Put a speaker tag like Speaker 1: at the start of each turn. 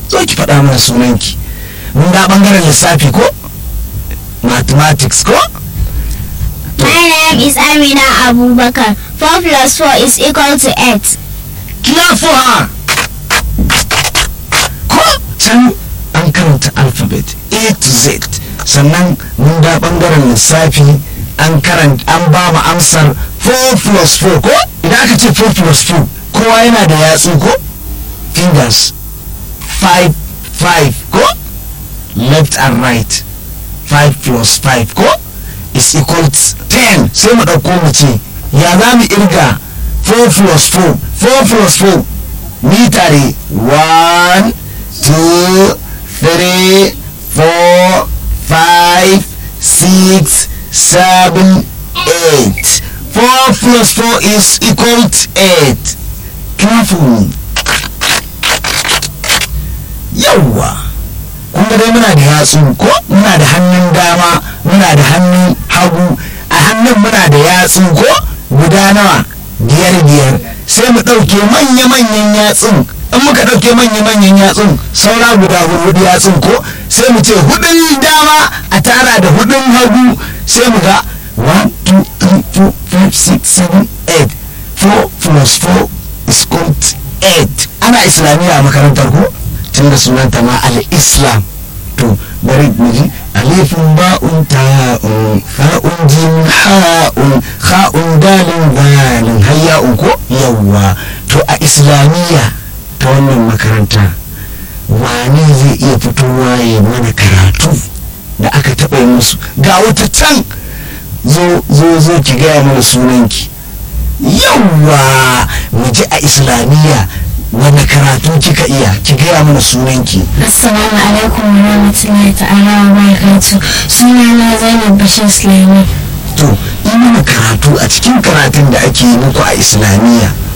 Speaker 1: zo ki faɗa mana sunanki mun da ɓangaren lissafi ko mathematics ko
Speaker 2: My name is Amina Abubakar. 4 plus 4 is equal to 8.
Speaker 1: clap for her ko can an karanta alphabet a to z sannan mun da ɓangaren lissafi an karanta an ba mu amsar 4 plus 4 ko idan aka ce 4 plus 4 kowa yana da yatsu ko fingers 5 5 ko left and right 5 plus 5 ko is equal to 10 sai mu ɗauko mu ce ya za mu irga 4 plus 4 4 plus 4 ni tare 1 2 3 4 5 6 7 8 4 plus 4 is equal to 8 careful yawwa kun ga dai muna da yatsu ko muna da hannun dama muna da hannun hagu a hannun muna da yatsu ko guda nawa biyar biyar sai mu ɗauke manya-manyan yatsun in muka ɗauke manya-manyan yatsun saura guda hudu yatsun ko sai mu ce hudun dama a tara da hudun hagu sai mu ga 1 2 3 4 5 6 7 8 4 plus 4 is called 8 ana islamiyya a makarantar ko tun da sunanta ma al-islam to bari mu ji alifin ba'un ta'un fa'un jim ha'un kha'un dalin dalin hayya'un ko yawwa to a islamiyya ta wannan makaranta wane zai iya fitowa ya mana karatu da aka taɓa yi musu ga wata can zo zo zo ki gaya mana sunanki yawwa mu ji a islamiyya wani karatu kika iya ki gaya mana sunanki
Speaker 2: Assalamu alaikum wa rahmatullahi ta'ala wa barakatuh. Sunana Zainab Bashir Sulaiman.
Speaker 1: to yi mana karatu a cikin karatun da ake yi muku a islamiyya